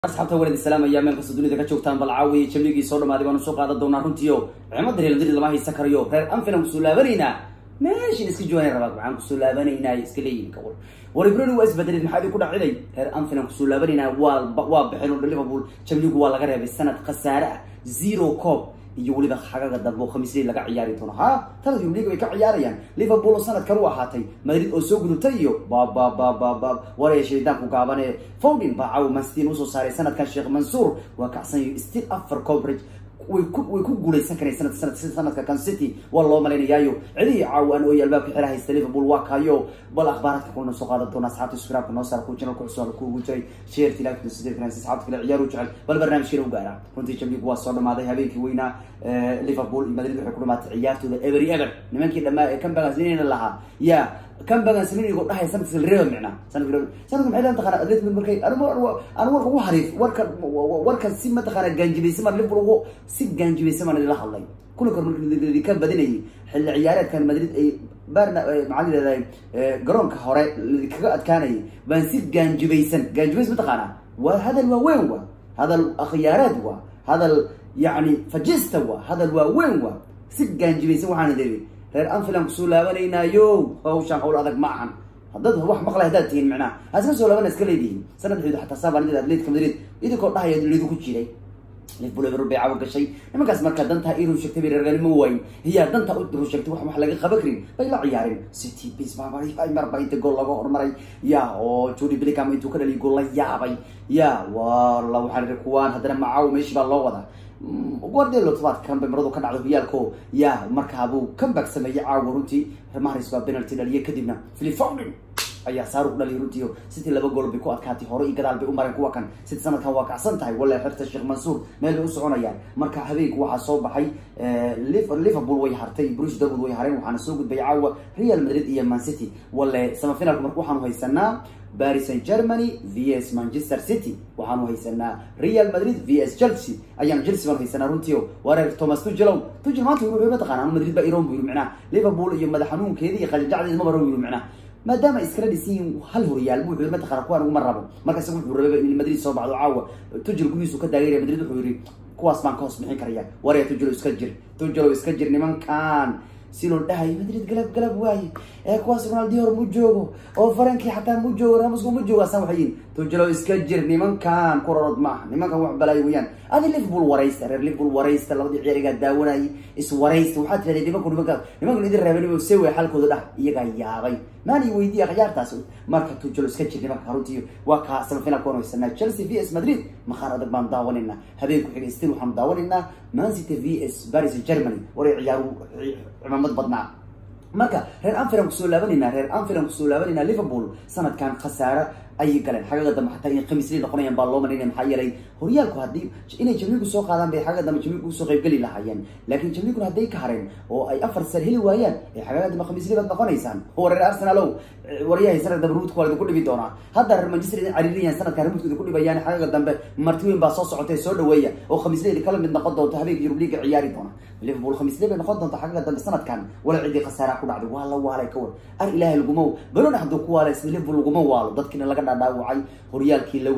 asxaabta walid islaam ayaa meel kasta dunida ka joogtaan bal caawiya jamligii soo dhamaaday baanu soo qaadan doonaa runtiio cimadda real madrid lama haysan karayo reer anfilan kusoo laabanaynaa meeshin iska jooganay rabaad maxaan kusoo laabanaynaa iska leeyihin kawal waribroni waa isbedelid maxaa idinku dhaciday reer anfilan kusoo laabanaynaa waa waa baxeen oo liverpool jamligu waa laga reebay sanad khasaare ah zero coob iyo weliba xagaga dambe oo khamiisley laga ciyaari doono ha talad yurub way ka ciyaarayaan liverpool oo sanadkan u ahaatay madrid oo soo gudubtay iyo bababababab waraya shaydaanku gaabane fowdin baa caawa manstin usoo saaray sanadkan sheekh mansuur waa kacsanyo still afar coverage way ku way ku guuleysan kareen sanad sanad sanadka kan city waa loo malaynayaayo cidihii caawan oo albaabka xira haysta liverpool waa kaayo bal akhbaaraadka kulna soo qaadan doona asxaabta subscribe noo saar ku channel ku cusub ku ugu jiray share tilaa sidoo kale asxaabta kale ciyaaru jecel bal barnaamijkeena u gaara runtii jamligu waa soo dhamaaday habeenkii weynaa liverpool iyo madrid waxay ku dhamaatay ciyaartooda every ever nimankii dhamaa ee kambagan sinayna lahaa ya kambagan sinaynigo dhahay sanadka reeba micnaa sanadka sanadka maxay leedahay taqaana atletic markay anigu anigu warka ugu hariif warka warkan si mataqaana gaanjibaysa mar liverpool ugu si gaanjibaysa maan la hadlay kuna kor markii ka badinayay xilli ciyaareedkan madrid ay barna maxaa leedahay garoonka hore kaga adkaanayay baan si gaanjibaysan gaanjibays mataqaana waa hadal waaweyn wa hadal akhyaareed wa hadal yani fajista wa hadal waaweyn wa si gaanjibaysan waxaana diri reer anfilan kusoo laabanaynaayo hawshaan hawl adag ma ahan haddaad wax maqlay haddaad tihiin macnaha haska soo laabana iska leedihiin sanadxeedu xataa saabanidad atletica madrid idinkoo dhahaya lidu ku jiray liverpool eber bay caawa gashay nimankaas marka dantaa inuu sheegtay bay reerganimo waayin hiyaa dantaa u sheegtay wax wax laga qaban karin bay la ciyaareen city bis baabay marba inta gool laga hormaray ya oo jody billingham intuu ka dhaliy gool la yaabay ya wala waxaa ii kuwaan haddana macaaw meeshii baa loo wadaa guardelo tobaadkan bay maradu ka dhacday hoyaalko ya markaabuu comeback sameeyey caawa runtii maharis baa penalty dhaliye kadibna philip foden ayaa saaruq dhaliy runtii city laba gool bay ku adkaatay hore iyo gadaal bay u mareen kuwa kan city sanadkan waa kacsan tahay wala xirta sheekh mansuur meel bay u soconayaan marka habeenku waxaa soo baxay liverpool way hartay bruce dortmund way hareen waxaana soo gudbay caawa real madrid iyo man city wale samafinalka marka waxaanu haysanaa paris saint germany v s manchester city waxaanu haysanaa real madrid v s chelsea ayaanu chelsea baanu haysanaa runtii o wareer thomas tugelow tugel maanta wuxuu mataqana anu madrid baa iroon bu yiri macnaha liverpool iyo madax xanuunkeeda iyo qajajacdeeda ma baro yiri macnaha maadaama iskala dhisan yihiin hal horyaal wuxuu yiri mataqana kuwaan uguma rabo marka isaga wuxuu rabay in madrid soo baxdo caawa tugel gudihiisu ka taageeraya madrid wuxuu yiri kuwaas baan ka hoos bixin karaya warya tugelo iska jir tugelo iska jir nimankan si loo dhahayo madrid galab galab waaye ee kuwaas ronaldior mu joogo oo farankii xataa mu joogo ramusku mu joogo asan waxay yihin tujelo iska jir nimankan ku rorod maaha nimankan wax balaayo weeyaan adi liverpool waraysta reer liverpool waraysta labadii ciyaarigaa daawanayay is waraysta waxaad tirahdee nimanku nimanka nimankan idin reebay se way xalkooda dhah iyagaa yaabay maani weydiiya khiyaartaas marka tujelo iska jir nimanka runtii waa kaa samafinalka waan haysanaa chelsea v s madrid maqaar adag baan daawanaynaa habeenku xiga stil waxaanu daawanaynaa mancity v s paris germany waray ciyaaru cimaamad badnaa marka reer anfilan kusoo laabanayna reer anfilan kusoo laabanayna liverpool sanadkan khasaare ayay galeen xagaga dambe xataa inay khamiisley noqonayaan baa loo malaynaya maxaa yeelay horyaalku haddii inay jamligu soo qaadaan bay xagaga dambe jamligu usoo qaybgeli lahaayeen laakiin jamliguna hadday ka hareen oo ay afar sar heli waayaan ee xagaga dambe khamiisley baad noqonaysaan oo reer arsenalow waryahay sanad dambe ruudka waa idinku dhibi doonaa hadda reer manchester idin cariiriyaan sanadkan remuudka idinku dhibayaan xagaga dambe marti weyn baa soo socotay soo dhaweeya oo khamiisleyda kala mid noqon doonto habeenka yurub liiga ciyaari doona liverpool khamiisley bay noqon doonta xagaga dambe sanadkan wala cidii khasaara ku dhacday waa la waalay ka war ar ilaahay laguma balona hadduu ku waalay liverpool laguma waalo dadkiina laga dhaadhaawacay horyaalkii laga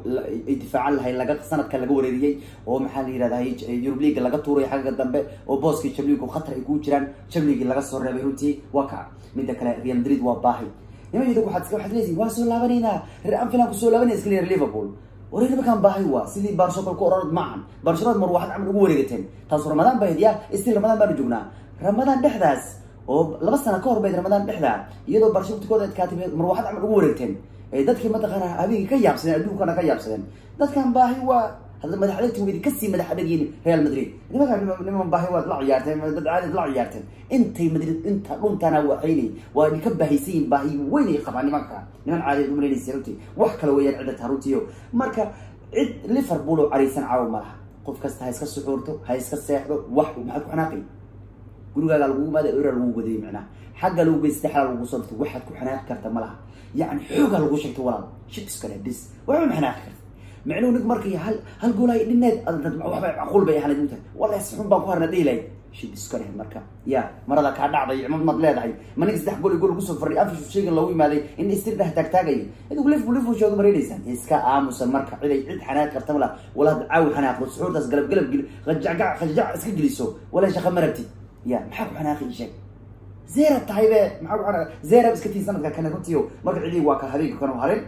ay difaacan lahay laga sanadka laga wareeriyey oo maxaa la yihahda yurub leaga laga tuuray xagga dambe oo booskii jamligu khatar ay kugu jiraan jamligii laga soo reebay runtii waa ka midda kale real madrid waa baahi niman yidhi waxaad waxaad leedihin waa soo laabanaynaa reer anfilan kusoo laabanaya iska leer liverpool wareer nimankaan baahi waa sidii barsho kale ku ororod maahan barshadaad mar waxaad camal ugu wareegateen taasu ramadaan bayd ya stil ramadaan baanu joognaa ramadaan dhexdaas oo laba sana ka hor bayd ramadaan dhexdaa iyadoo barsho waqtigooda adkaatay mar waxaad camal ugu wareegteen dadkii mataqaana habeenkii ka yaabsadeen adduunkana ka yaabsadeen dadkan baahi waa hadda madax adagti weydi kasii madax adagyiin real madrid nimanka niman baahi waad la ciyaarteen dad caadid la ciyaarteen intay madrid inta dhuntana waxayni waa idinka baahaysan yihin baahi weyn ay qabaan nimanka niman caadid umalaynaysa runtii wax kale weeyaan cidda taa runtiyo marka cid liverpool oo caraysan caawo ma laha qof kasta ha iska suxuurto ha iska seexdo wax maxaad ku xanaaqay gurigaaga lagu maada era lagu wadayay macnaha xagga lagu geysta xala lagu soo dhirtay waxaad ku xanaaqi karta ma laha yani xoogaa lagu sheegtay walaal shib iskale bis waxba ma xanaaqi karta micnuhu nig markay hal hal gool ay dhineed waxba macquul bay ahaanayd mutahay walahi si xun baan ku harna dhihi lahayd shib iska leh marka ya marada kaa dhacday cimad maad leedahay ma ninka saddex gol iyo gol lagu soo fadhiy afishu sheegan loogu imaaday in istir dheh taagtaagayo idigu lifbu lifbu sheego maraynaysaan iska aamusan marka ciday cid xanaaq karta mala wala had caawi xanaaqdo suxuurtaas galab galab geli qajacgac qajjac iska geliso wala shaqa marabtid ya maxaa ku xanaaqi sheeg zerab tahay be maxaa ku zerab iska tii sanadka kane runtiio marka cidii waa ka habeenka kana harin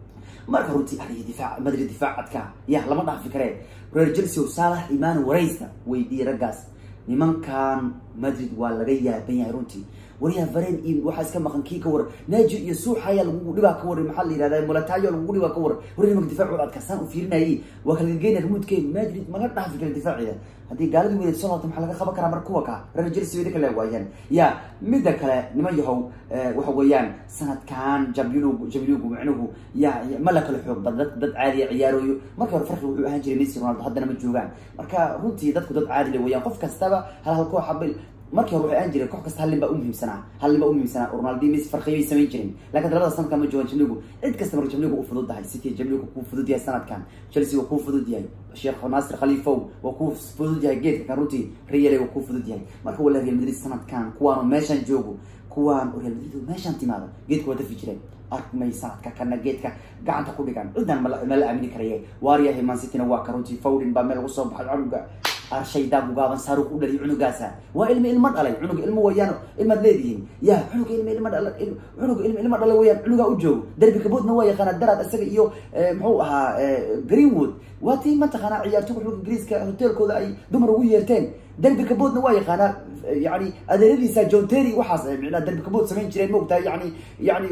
marka runtii adiga difaac madrid difaacadka ya lama dhaafi karee reer chelsea o saalax imaan waraysta weydiiyey raggaas nimankan madrid waa laga yaaban yahay runtii waryaa varen iyo waxaa iska maqan kii ka war naaji iyo suuxaya lagugu dhibaa ka war maxaa la yihahda mulatayo lagugu dhibaa ka war war nimanka difaacood adkaasaan u fiirinayay waa kala gegeynaya remoodkeen madrid maga dhaafi kara difaaceeda haddii gaaladii weyneed soo laabta maxaa laga qaban karaa mar kuwa ka reer chelsea wayda kale waayaan ya midda kale niman yahow waxa weeyaan sanadkan jambilugu jambilugu micnuhu ya ma la kala xoog bad dad dad caadiya ciyaarooyo marka hore farqi wuxuu ahaan jiray messi ronaldo haddana ma joogaan marka runtii dadku dad caadi le weeyaan qof kastaba hal hal koox habil markii hore waxay aan jireen koox kasta hal nin baa umuhiimsanaa hal nin baa umuhiimsanaa ronaldo messi farqiyay samayn jirin laakiin labada sanadkan ma joogaan jamligu cid kasta marka jamligu u fududahay city jamligu kuu fudud yahay sanadkan chelsea waa kuu fudud yahay sheekh nasir khaliifow waa kuu fudud yahay geedka kan runtii real waa kuu fudud yahay marka wala real madrid sanadkan kuwaanu meeshan joogo kuwaan real madrid meeshan timaado geedka waa dafi jireen arkmay sanadka kana geedka gacanta ku dhigan cidan ma la aamini karaye waaryahay mansityna waa ka runtii fowdin baa meel ugu soo baxay canuga arshaydaa gugaaban saaruq u dhaliy cunugaasa waa ilmi ilmo dhalay cunuga ilmo wayaan ilmaad leedihiin ya cunuga ilmi ilmo dhala cunuga ilmi ilmo dhalay wayaan cunugaa u joogo derbi kaboodna waa yaqaanaa daraad isaga iyo muxuu ahaa greenwood waa tii mataqaanaa ciyaartoyga xulka ingiriiska hoteelkooda ay dumar ugu yeerteen derbi kaboodna waa yaqaanaa yani adeeradiisa john terry waxaas micnaa derbi kabood samayn jireen maogtahay yani yani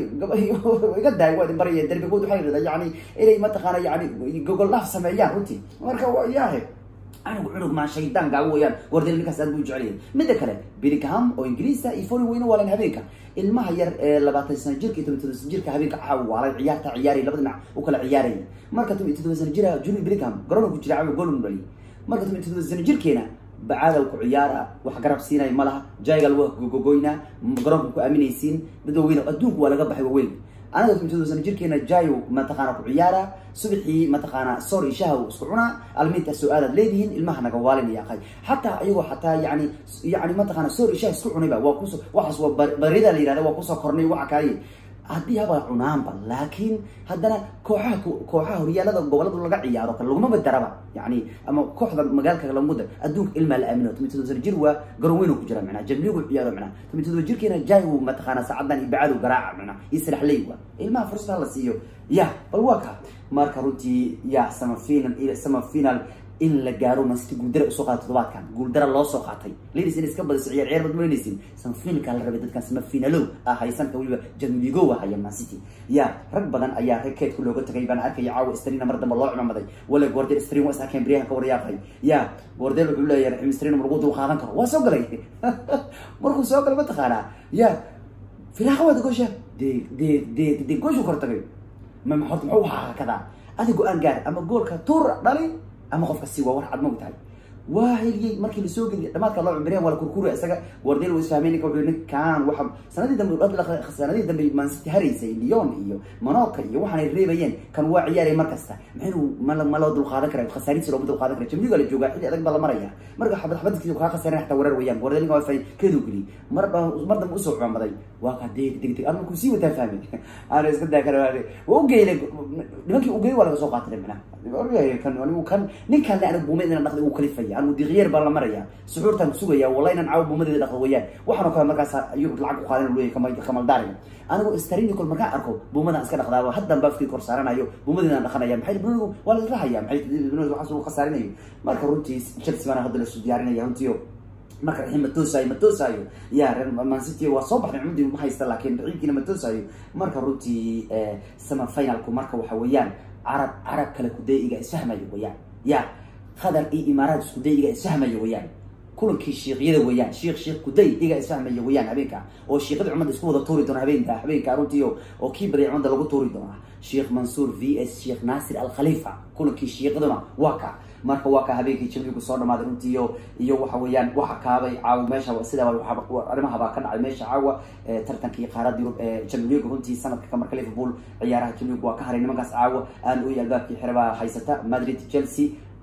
iga daay waa idin baraya derbi kabood waxay rida yani inay mataqaana yani gogol dhaaf sameeyaan runtii marka yaahe cunug cunug maa shaydaan gaago weyaan wardel ninkaas aad buu jecelyahay midda kale billingham oo ingiriisa iyo folin weyne waalan habeenka ilmaha yar ee labaatan sana jirka iyo toban todoba sana jirka habeenka caawa waalay ciyaarta ciyaaraya laba dhinac u kala ciyaaraya marka toban iyo todoba sana jira juni billingham garoonka ku jira caawa goolun dhaliy marka toban iyo todoba sana jirkeena bacaadal ku ciyaara wax garab siinay ma laha jaygal waa gogogoynaa garoonka ku aaminaysiin dad waaweyn adduunku waa laga baxay waaweyn anaga toban sana jirkeena jayo mataqaana ku ciyaara subaxii mataqaana sor iyo shaha isku cunaa alminta soo aadaad leedihiin ilmaha naga waalinaya aqay xataa ayagoo xataa yani yani mataqaana sor iyo shaha isku cunayba waa kuso waxaas waa barida la yihahda waa kusoo kornay waxa kaaye haddii habaa cunaanba laakiin haddana kooxaha kooxaha horyaalada gobolada laga ciyaaro kale lagumaba daraba yani ama kooxda magaalka lamuda adduunka ilmaa la aamino toban todoba sana jir waa garoon weyn ku jira macnaa jamligu ciyaaro macnaa toban todoba jirkeena jaayu mataqaana saacadan iyo bacadu garaaca macnaa iyo salaxley waa ilmaha fursada la siiyo ya bal waa ka marka runtii ya sama final sama final in la gaaro mancity guuldara usoo qaatay todobaadkan guuldara loo soo qaatay ladies in iska badiso ciyaar ciyaar bad malinaysin samafinalka la rabay dadkan samafinalow ah haysanka weliba jamligo haya mancity ya rag badan ayaa rekeedka looga tagay baan arkaya caawa strina mar dambe loo cimamaday wala gordel strin waa is arkeen baryahan ka waryaaqay ya gordel wuxuu leeyahay raxim strin lagu dul qaadan karo waa soo galay markuu soo galay mataqaanaa ya firaaqa waad gosha de de de de gooshu kor tagay ma horta muxuu ahaa kadaa adi go-aan gaar ama goolka tuur dhali ama qofka si waa war cad maog tahay waa heliyey markii lasoo geliyay dhamaadka loo cumriyaan waa la kurkura isaga wardel wa isfahmay ninka wuxuu ninkaan waxa sanadii dambe sanadii dambe mancity haraysay lyon iyo manoka iyo waxaanay reebayeen kan waa ciyaaraya mar kasta maxaynu ma ma loo dulqaadan kara khasaarihiisa looma dulqaadan kara jamliga la joogaa xilli adag baa la maraya marka xabad xabadkiisa kaa khasaarin xataa wareer weeyaan wardel ninka waa fay keeduu geliyey mar mar dambe usoo cumamaday waa ka deg deg deg anu kusii wataa fahmay aana iska daa kara waa ugeylay nimankii ugeey waa laga soo qaatay macnaa kan anigu kan ninkaan le anigu buumeed inaan dhaqday uu kalifaya anigu diqyeer baan la maraya suxuurtaan sugaya wallahi inaan caawa buumadeeda dhaqdo weeyaan waxaan oo kale markaas yurub lacag ku qaadan leeyahay kamal kamaldaariga anigu starinicol markaan arko buumadaan iska dhaqdaaba haddan baa afkii kor saaranayo buumadeedaan dhaqanaya maxay bunugu waa la rahaya maxay bunugu waxaas uu khasaarinayo marka runtii chelsea baana hadda lasu diyaarinaya runtiio marka raxiim ma toosaayo ma toosaayo ya reer mancity waa soo baxday cumudii ma haysta laakiin raxiimkiina ma toosaayo marka runtii sama finalku marka waxa weeyaan carab carab kale kuday-iga isfahmayo weyaan ya qatar iyo imaaraat iskuday iga isfahmayo weyaan kulankii shiikyada weeyaan shiik shiik kuday iga isfahmaya weyaan habeenka oo shiikyada cumada isku wada tuuri doona habeenka habeenka runtii oo kii baday cumada lagu tuuri doonaa sheekh mansuur v s sheekh naasir alkhalifa kulankii shiiqaduna waa ka marka waa ka habeenkii jamligu soo dhamaaday runtii iyo iyo waxa weeyaan waxa kaabay caawa meesha sidaa arrimaha baa ka dhacay meesha caawa tartankii qaarada yurub ee jamligu runtii sanadka ka marka liverpool ciyaaraha jamligu waa ka haray nimankaas caawa aan oy albaabkii xire baa haysata madrid chelsea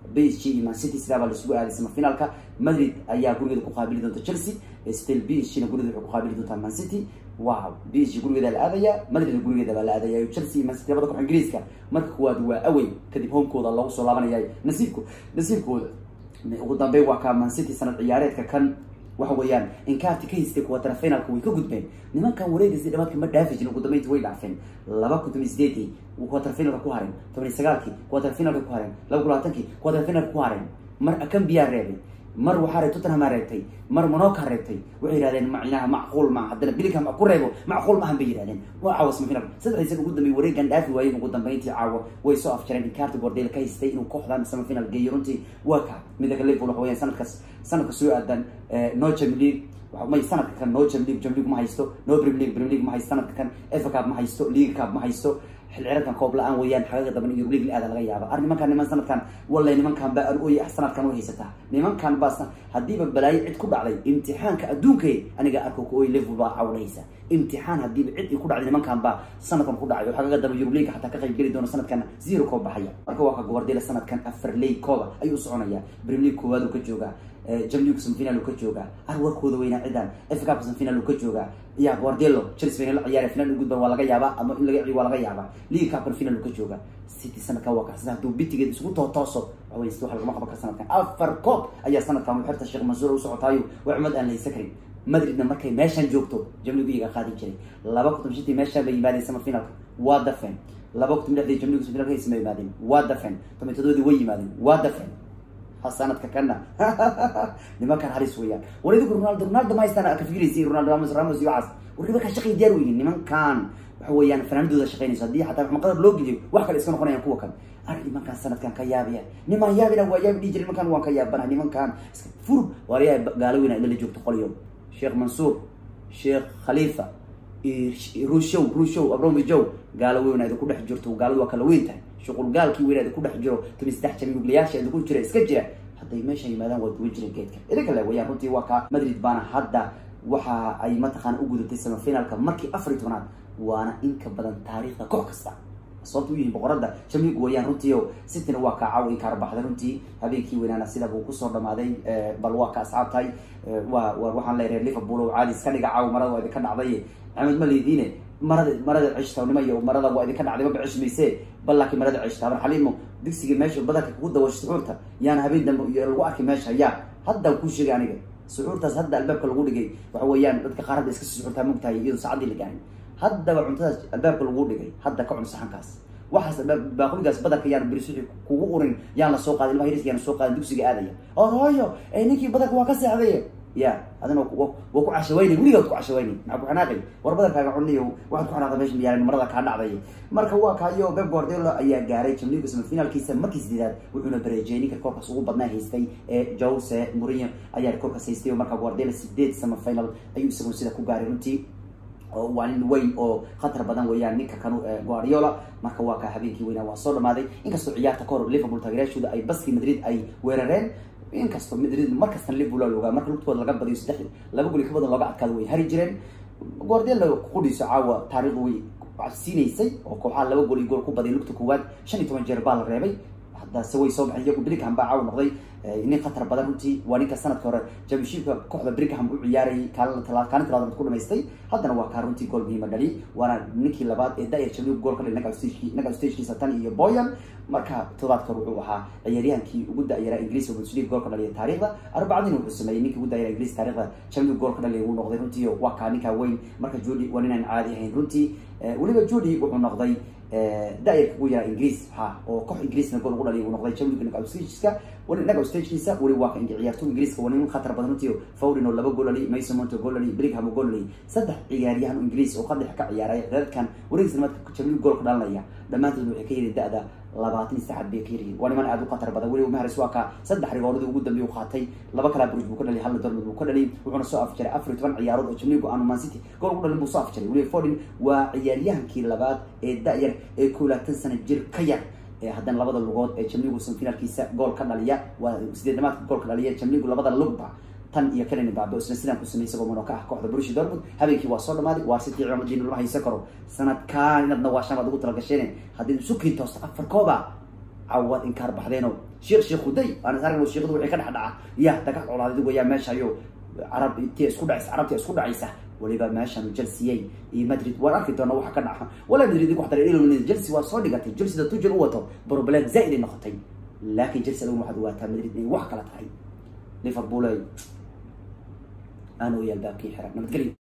b s g iyo man city sidaabaa laisugu aaday samafinaalka madrid ayaa gurigeeda ku qaabili doonta chelsea still b s g na gurigeeda waxay ku qaabili doontaa man city wow b s g gurigeeda la aadaya madrid gurigeeda baa la aadaya chelsea iyo man city labada koox ingiriiska marka kuwaad waa awey kadib homekooda loogu soo laabanaya nasiibko nasiibkooda ugu dambeyn waa ka man city sanad ciyaareedka kan waxa weeyaan inkaarti ka haystay quarter finalka way ka gudbeen nimankan wareegaysay dhabaadka ma dhaafi jirin ugu dambeynti way dhaafeen laba kun toban sideedii quarter finalka ku hareen toban iyo sagaalkii quarter finalka ku hareen laba kun labaatankii quarter finalka ku hareen mar akambiyaa reebay mar waxaa reeb tottenham reebtay mar monoka reebtay waxay yihahdeen macnaha macquul ma haddana bilingham ku reebo macquul maahan bay yihahdeen waa caawa semifinal saddexdii sana ugu dambeeyay wareegan dhaafi waayeen ugu dambeyntii caawa way soo afjareen inkaarti gordeel ka haystay inuu kooxdan semifinal geeyo runtii waa ka midda ka liverpool waxa weeyaan sanadkaas sanadka soo aadan no champions league may sanadka kan no champions league champions league ma haysto no premier league premier league ma haysto sanadka kan FA Cup ma haysto league cup ma haysto xil ciyaareedkan koob la-aan weeyaan xagaga daban iyo league aada laga yaaba ar nimankan niman sanadkan wallahi nimankan baa oy sanadkan way haysataa nimankan baa haddiiba balaayo cid ku dhacday imtixaanka adduunkay aniga arko ku oy liverpool baa cawlaysa imtixaan haddiiba cid ku dhacday nimankan baa sanadkan ku dhacay oo xagaga daba Euro League xataa ka qayb geli doona sanadkan zero koob baxaya marka waa ka Guardiola sanadkan afar league kooba ayuu soconaya Premier League koowaad uu ka joogaa Champions League final uu ka joogaa arwarkooda weyna cidan FA Cup final uu ka joogaa ya Guardiola Chelsea final ciyaar final u gudban waa laga yaabaa ama in laga ciyaar waa laga yaabaa League Cup final uu ka joogaa City sanadkan waa ka sida haduu bitigeed isugu tootooso waxay isku waxa laga qaban kara sanadkan afar koob ayaa sanadkan u xirta Sheikh Mansour u socotaayo waa cumad aan la isakrin madridna markay meeshan joogto jamligu iyaga qaadi jiray laba kun toban shantii meeshaan bay yimaadeen sama finalka waa dafeen laba kun toban lixdii jamligu finalka isma yimaadeen waa dafeen toban todobaadii way yimaadeen waa dafeen ha sanadka kana nimankan halis weeyaan war idigu ronaldo ronaldo ma haystaan ka fikiraysi ronaldo ramos ramos iyo waxaas war nimankan shaqay diyaar weyihin nimankan waxa weeyaan fanaanadooda shaqaynayso haddii xataa maxmaqadar loo geliyo wax kale iska noqonayaan kuwa kale ar nimankan sanadkan ka yaabaya niman yaabina waa yaabi dhihi jiray nimankan waan ka yaabana nimankan fur waaryaa gaalo weyna ila la joogto qolyo sheekh mansuur sheekh khalifa rushow rushow abromjow gaalo weyn ku dhex jirto gaaladu waa kala weyn tahay shuqul gaalkii weyn ku dhex jiro toban saddex jamiuglayaasha ku jira iska jira hadday meesha yimaadaan waa duwan jireen geedka idinka le wayaan runtii waa ka madrid baana hadda waxa ay mataqaana u gudatay semifinalka markii afar iyo tobanaad waana in ka badan taariikhda koox kasta sababta u yihiin boqorada jamlig wayaan runtii o cityna waa ka caaw kaar baxday runtii habeenkii weynaana sida buu kusoo dhamaaday bal waa ka asxaabtahay wa waxaan leeyahay liverpool oo caadi iska dhiga caaw marada waa idinka dhacday axmed ma leediine marada marada cishtawnimo iyo marada waa idinka dhacday maba cishmayse bal laakiin marada cishta habar xaliimo digsiga meesha badanka kugu dawasho suxuurta yaana habeen dambe iyo lagu arkay meesha yaa haddaan kuu sheegay aniga suxuurtaas hadda albaabka lagu dhigay waxa weeyaan dadka qaar hadda iska sii suxuurtaa mogtahay iyadoo saacadii la gaarin haddaba cuntadaas albaabka lagu dhigay hadda ka cun saxankaas waxaas baaquligaas badanka yaan birisixi kugu urin yaan la soo qaadin ilmaha yariska yaan soo qaadin dugsiga aadaya oo hooyo ninkii badanka waa ka seexday ya adina waa ku cashawayni weligaad ku cashawayni maxaa ku xanaaqay war badankaaga cuniyo waxaad ku xanaaqda meesha miyaalan marada kaa dhacday marka waa kaayo Pep Guardiola ayaa gaaray Champions League semifinalkiisa markii sideedaad wuxuuna bareejay ninka koobkaas ugu badnaa haystay ee Jose Mourinho ayaa koobkaas haystay marka Guardiola sideed semifinal ayuu isagu sida ku gaaray runtii oo waa nin weyn oo khatar badan weeyaan ninka kanu Guardiola marka waa ka habeenkii weynaa waa soo dhamaaday inkastoo ciyaarta kahor Liverpool taageerayaashooda ay baskii Madrid ay weerareen inkastoo Madrid markasta Liverpool looga marka lugtooda laga badiyo saddex laba gol ka badan looga adkaado way hari jireen Guardiola qudhiisa caawa taariikh way siinaysay oo kooxaha laba gol iyo gool ku baday lugta koowaad shan iyo toban jeer baa la reebay haddase way soo baxay iyagu Bellingham baa caawa noqday nin khatar badan runtii waa ninka sanadka hore championshipka kooxda Bellingham u ciyaarayay kaalin talaad kaalin talaad ku dhamaystay haddana waa kaa runtii gool muhiim dhali waana ninkii labaad ee daayir Champions gool ka dhalay naga stage naga stage tan iyo Boyan marka todobaadka wuxuu ahaa ciyaaryahankii ugu daayiraa Ingiriis oo Bundesliga gool ka dhalay taariikhda arbacadina wuxuu sameeyay ninkii ugu daayiraa Ingiriis taariikhda Champions gool ka dhalay uu noqday runtii waa kaa ninka weyn marka Jody waa ninaan caadi ahayn runtii weliba Jody wuxuu noqday daayirka ugu yaraa Ingiriis ha oo koox Ingiriisna gool ugu dhalay uu noqday Champions naga stagekiisa wali naga stagekiisa wali waa kan ciyaartoy Ingiriiska waa nin khatar badan runtii Foden oo laba gool dhalay Mason Mount gool dhalay Bellingham gool dhalay saddex ciyaaryahan Ingiriis oo qadix ka ciyaaray dadkan wareegsan marka Champions gool ka dhalanaya dhamaantood waxay ka yiri da'da labaatan saacad bay ka yiriin waa niman aad u khatar badan weli Mahrez waa ka saddex rigooladii ugu dambeeyay uu qaatay laba kala Bruges buu ka dhalay hal Dortmund buu ka dhalay wuxuuna soo afjaray afar iyo toban ciyaarood oo Champions aan Man City gool ugu dhalay buu soo afjaray weli Foden waa ciyaaryahankii labaad ee da'yar ee kuulaatan sano jir ka yar haddana labada lugood ee Champions semifinalkiisa gool ka dhaliya waa sideedamaadka gool ka dhaliya Champions labada lugba tan iyo Kylian Mbappe isla sidaan ku sameeyay isagoo mono ka ah kooxda Borussia Dortmund habeenkii waa soo dhamaaday waa City ciidamadii lama haysan karo sanadkan inadna waa shan baad ugu talagasheen haddii isu kiin toosto afar kooba cawad inkaar baxdeeno sheekh sheekh huday aan is aragno sheekhadu wixii ka dhex dhaca ya dagaal colaadid weyaa meeshayo carab intii isku dhacaysa carabtii isku dhacaysa waliba meeshan chelsea iyo madrid waan arki doona waxa ka dhaca wala madrid ku xadar ilaa chelsea waa soo dhigatay chelsea da tujel u wato problem zaid noqotay laakiin chelsea lagu waxaad waataa madrid inay wax kala tahay liverpool ay aanu yaalbaabkii xiran nabadgelyo